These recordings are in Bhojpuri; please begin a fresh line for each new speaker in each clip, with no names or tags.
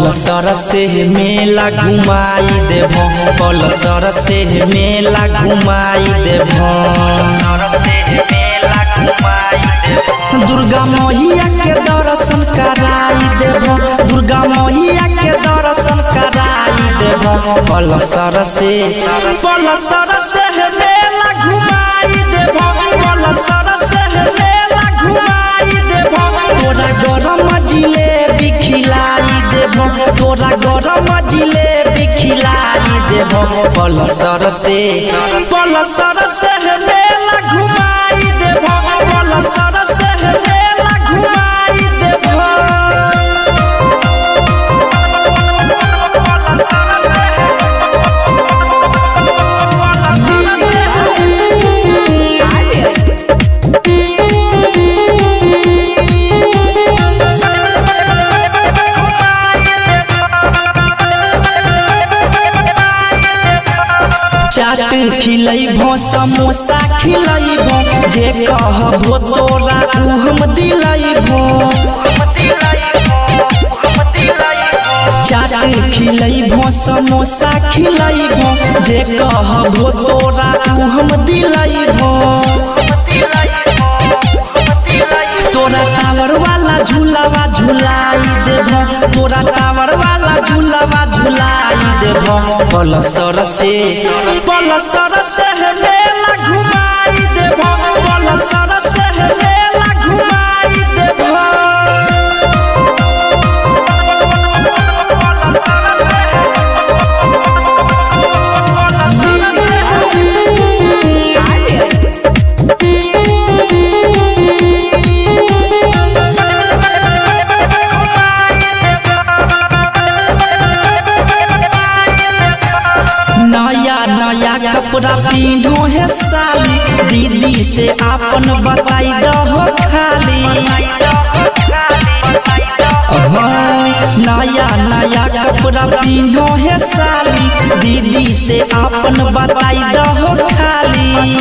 पलसर से मेला घुमाई देव पलसर से मेला घुमाई देव दुर्गा मैया के दर्शन कराई देव दुर्गा मैया के दर्शन कराई देव पलसर से पलसर से मेला घुमाई देव पलसर से मेला घुमाई देव तोरा गरम जिलेबी खिलाई देव तोरा गरम जिलेबी खिलाई देव पलसर से पलसर से मेला घुमाई देव पलसर से मेला घुमाई देव चाट खिलैबो समोसा खिलैबो जे कहबो तोरा उ हम दिलैबो चाट खिलैबो समोसा खिलैबो जे कहबो तोरा उ हम दिलैबो तोरा टावर वाला झूलावा झुलाई देबो तोरा टावर वाला झूलावा झुलाई देबो पलसर से पलसर से मेला घुमाई देबो पलसर से मेला घुमाई देबो नया नया कपड़ा पीनो है साली दीदी से आपन बताई दहो खाली हाँ, नया नया कपड़ा पीनो है साली दीदी से आपन बताई दहो खाली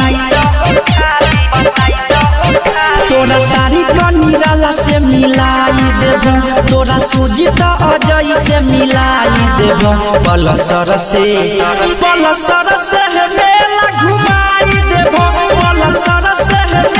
तोरा तारीख निराला से मिलाई देबो तोरा सुजित अजय से मिलाई देबो पलसर से पलसर से मेला घुमाई देबो पलसर से